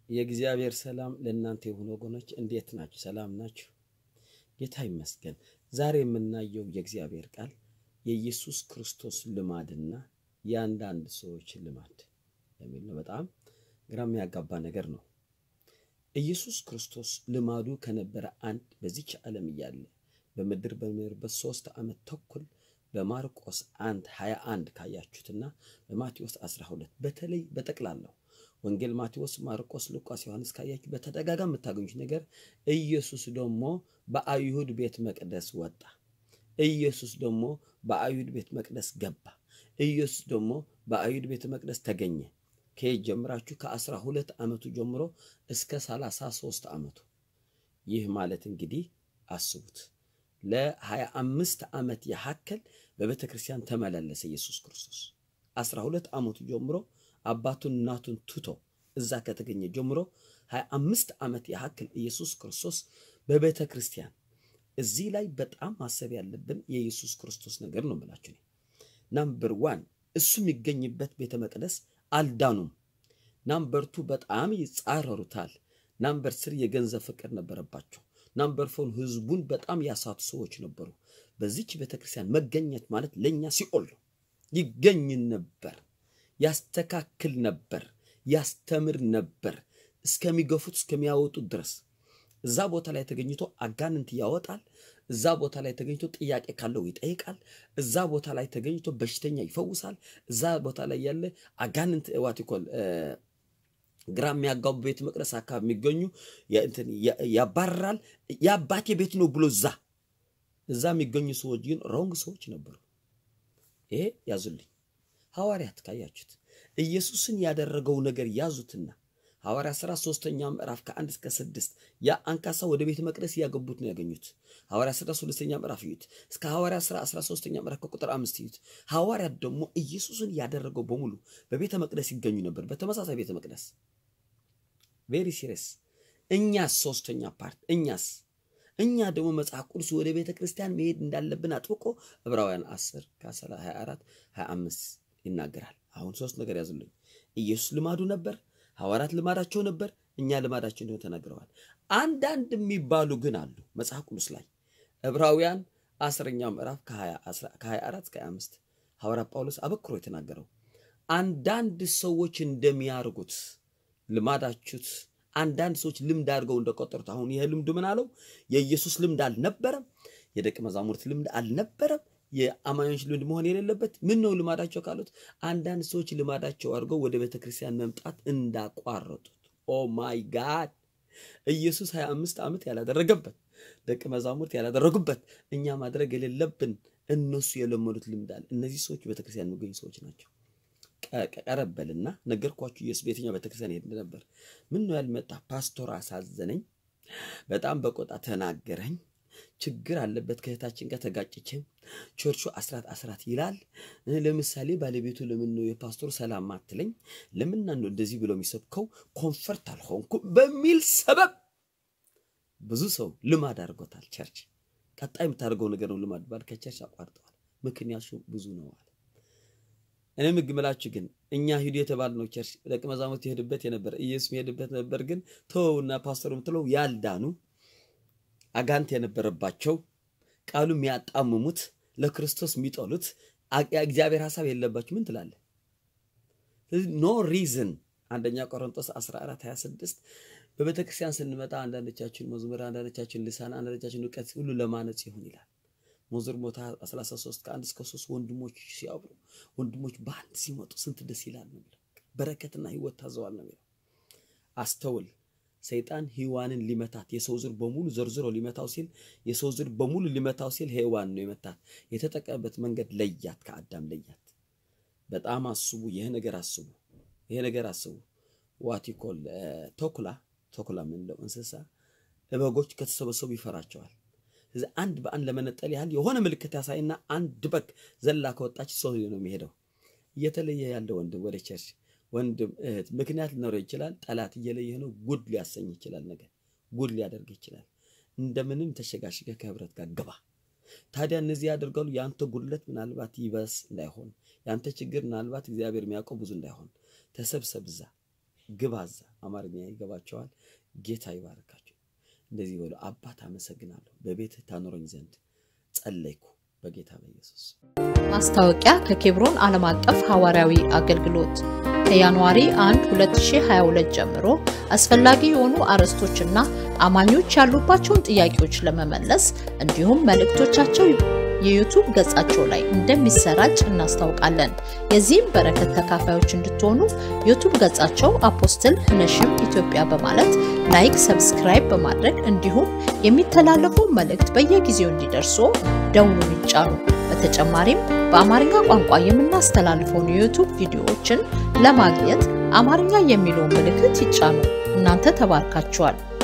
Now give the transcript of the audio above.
የእግዚአብሔር ሰላም ለእናንተ የሆኑ ወገኖች እንዴት ናችሁ? ሰላም ናችሁ? ጌታ ይመስገን። ዛሬ የምናየው የእግዚአብሔር ቃል የኢየሱስ ክርስቶስ ልማድና የአንዳንድ ሰዎች ልማድ የሚል ነው። በጣም ግራ የሚያጋባ ነገር ነው። ኢየሱስ ክርስቶስ ልማዱ ከነበረ አንድ በዚች ዓለም እያለ በምድር በሚኖርበት ሶስት ዓመት ተኩል በማርቆስ አንድ 21 ካያችሁትና በማቴዎስ 12 በተለይ በጠቅላላው ወንጌል ማቴዎስ፣ ማርቆስ፣ ሉቃስ፣ ዮሐንስ ካያችሁ በተደጋጋሚ የምታገኙት ነገር ኢየሱስ ደግሞ በአይሁድ ቤት መቅደስ ወጣ። ኢየሱስ ደግሞ በአይሁድ ቤት መቅደስ ገባ። ኢየሱስ ደግሞ በአይሁድ ቤተ መቅደስ ተገኘ። ከየት ጀምራችሁ? ከአስራ ሁለት ዓመቱ ጀምሮ እስከ ሰላሳ ሦስት ዓመቱ። ይህ ማለት እንግዲህ አስቡት ለሀያ አምስት ዓመት ያህል በቤተ ክርስቲያን ተመላለሰ ኢየሱስ ክርስቶስ። አስራ ሁለት ዓመቱ ጀምሮ አባቱን እናቱን ትቶ እዛ ከተገኘ ጀምሮ ሀያ አምስት ዓመት ያህል ኢየሱስ ክርስቶስ በቤተ ክርስቲያን። እዚህ ላይ በጣም ማሰብ ያለብን የኢየሱስ ክርስቶስ ነገር ነው የምላችሁ። ናምበር ዋን እሱ የሚገኝበት ቤተ መቅደስ አልዳኑም። ናምበር ቱ በጣም ይጻረሩታል። ናምበር ስር የገንዘብ ፍቅር ነበረባቸው። ናምበር ፎር ህዝቡን በጣም ያሳቱ ሰዎች ነበሩ። በዚች ቤተክርስቲያን መገኘት ማለት ለእኛ ሲኦል ነው። ይገኝ ነበር፣ ያስተካክል ነበር፣ ያስተምር ነበር እስከሚገፉት እስከሚያወጡት ድረስ እዛ ቦታ ላይ ተገኝቶ አጋንንት ያወጣል። እዛ ቦታ ላይ ተገኝቶ ጥያቄ ካለው ይጠይቃል። እዛ ቦታ ላይ ተገኝቶ በሽተኛ ይፈውሳል። እዛ ቦታ ላይ ያለ አጋንንት ዋቲኮል ግራ የሚያጋቡ ቤተ መቅደስ አካባቢ የሚገኙ ያባርራል። የአባቴ ቤት ነው ብሎ እዛ እዛ የሚገኙ ሰዎች ግን ሮንግ ሰዎች ነበሩ። ይሄ ያዙልኝ። ሐዋርያት ካያችሁት ኢየሱስን ያደረገው ነገር ያዙትና ሐዋርያ ሥራ ሶስተኛ ምዕራፍ ከአንድ እስከ ስድስት ያ አንካሳ ወደ ቤተ መቅደስ እያገቡት ነው ያገኙት። ሐዋርያ ሥራ ሶስተኛ ምዕራፍ እዩት። እስከ ሐዋርያ ሥራ አስራ ሶስተኛ ምዕራፍ ከቁጥር አምስት እዩት። ሐዋርያት ደግሞ ኢየሱስን ያደረገው በሙሉ በቤተ መቅደስ ይገኙ ነበር፣ በተመሳሳይ ቤተ መቅደስ። ቬሪ ሲሪየስ። እኛስ ሶስተኛ ፓርት እኛስ እኛ ደግሞ መጽሐፍ ቅዱስ ወደ ቤተ ክርስቲያን መሄድ እንዳለብን አጥብቆ ዕብራውያን 10 ከ24 25 ይናገራል። አሁን ሶስት ነገር ያዙልኝ። ኢየሱስ ልማዱ ነበር ሐዋርያት ልማዳቸው ነበር። እኛ ልማዳቸው እንደሆነ ተናግረዋል። አንዳንድ የሚባሉ ግን አሉ መጽሐፍ ቅዱስ ላይ ዕብራውያን አስረኛው ምዕራፍ ከ24 እስከ 25 ሐዋርያ ጳውሎስ አበክሮ የተናገረው አንዳንድ ሰዎች እንደሚያርጉት ልማዳችሁት አንዳንድ ሰዎች ልምድ አድርገው እንደቆጠሩት አሁን ይህ ልምድ ምን አለው? የኢየሱስ ልምድ አልነበረም። የደቀ መዛሙርት ልምድ አልነበረም። የአማኞች ልምድ መሆን የሌለበት ምን ነው ልማዳቸው ካሉት አንዳንድ ሰዎች ልማዳቸው አድርገው ወደ ቤተ ክርስቲያን መምጣት እንዳቋረጡት። ኦ ማይ ጋድ! ኢየሱስ 25 ዓመት ያላደረገበት ደቀ መዛሙርት ያላደረጉበት እኛ ማድረግ የሌለብን እነሱ የለመዱት ልምድ አለ። እነዚህ ሰዎች ቤተክርስቲያን የሚገኙ ሰዎች ናቸው። ቀረበልና ነገርኳችሁ። ኢየሱስ በየትኛው ቤተክርስቲያን ሄድ ነበር? ምን ነው ያልመጣ? ፓስቶር አሳዘነኝ፣ በጣም በቆጣ ተናገረኝ ችግር አለበት ከእህታችን ጋር ተጋጭቼም ቸርቹ አስራት አስራት ይላል። ለምሳሌ ባለቤቱ ለምን ነው የፓስቶር ሰላም አትለኝ? ለምን ነው እንደዚህ ብሎ የሚሰብከው? ኮንፈርት አልሆንኩም በሚል ሰበብ ብዙ ሰው ልማድ አድርጎታል። ቸርች ቀጣይ የምታደርገው ነገር ነው ልማድ ባል ከቸርች አቋርጠዋል። ምክንያቱ ብዙ ነው አለ። እኔ ምግምላችሁ ግን እኛ ሂዱ የተባልነው ቸርች ደቀ መዛሙርት የሄዱበት የነበረ ኢየሱስ የሄድበት ነበር። ግን ተወውና ፓስተሩ ምትለው ያልዳኑ አጋንት የነበረባቸው ቃሉ የሚያጣምሙት ለክርስቶስ የሚጠሉት እግዚአብሔር ሀሳብ የለባችሁ ምን ትላለህ? ኖ ሪዝን አንደኛ ቆሮንቶስ 14 26 በቤተ ክርስቲያን ስንመጣ አንዳንዶቻችን መዝሙር፣ አንዳንዶቻችን ልሳን፣ አንዳንዶቻችን እውቀት ሁሉ ለማነጽ ይሁን ይላል። መዝሙር ሞታ 13 ከአንድ እስከ ሶስት ወንድሞች ሲያብሩ ወንድሞች በአንድ ሲመጡ ስንት ደስ ይላል ነው የሚለው። በረከትና ህይወት ታዘዋል ነው የሚለው። አስተውል። ሰይጣን ሔዋንን ሊመታት የሰው ዝር በሙሉ ዘርዝሮ ሊመታው ሲል የሰው ዝር በሙሉ ሊመታው ሲል ሔዋን ነው የመታት። የተጠቀመበት መንገድ ለያት፣ ከአዳም ለያት። በጣም አስቡ። ይህ ነገር አስቡ። ይህ ነገር አስቡ። ዋቲኮል ተኩላ ተኩላ የምንለው እንስሳ በጎች ከተሰበሰቡ ይፈራቸዋል። ስለዚህ አንድ በአንድ ለመነጠል ያህል የሆነ ምልክት ያሳይና አንድ በግ ዘላ ከወጣች ሰው ነው የሚሄደው። እየተለየ ያለ ወንድም ወደ ቸርች ወንድም እህት ምክንያት ሊኖረው ይችላል። ጠላት እየለየ ነው። ጉድ ሊያሰኝ ይችላል። ነገር ጉድ ሊያደርግ ይችላል። እንደምንም ተሸጋሽገ ከህብረት ጋር ግባ። ታዲያ እነዚህ ያደርጋሉ። የአንተ ጉድለት ምናልባት ይበስ እንዳይሆን፣ የአንተ ችግር ምናልባት እግዚአብሔር የሚያውቀው ብዙ እንዳይሆን ተሰብሰብ እዛ ግባዛ አማርኛ ይገባቸዋል። ጌታ ይባርካቸው። እንደዚህ በሉ፣ አባት አመሰግናለሁ፣ በቤትህ ታኖረኝ ዘንድ ጸለይኩ በጌታ በኢየሱስ ማስታወቂያ ከኬብሮን ዓለም አቀፍ ሐዋርያዊ አገልግሎት ከጃንዋሪ 1 2022 ጀምሮ አስፈላጊ የሆኑ አርዕስቶችና አማኞች ያሉባቸውን ጥያቄዎች ለመመለስ እንዲሁም መልእክቶቻቸው የዩቱብ ገጻቸው ላይ እንደሚሰራጭ እናስታውቃለን። የዚህም በረከት ተካፋዮች እንድትሆኑ ዩቱብ ገጻቸው አፖስትል ህነሽም ኢትዮጵያ በማለት ላይክ፣ ሰብስክራይብ በማድረግ እንዲሁም የሚተላለፈው መልእክት በየጊዜው እንዲደርሱ ደውሉን ይጫኑ። በተጨማሪም በአማርኛ ቋንቋ የምናስተላልፈውን የዩቱብ ቪዲዮዎችን ለማግኘት አማርኛ የሚለውን ምልክት ይጫኑ። እናንተ ተባርካችኋል።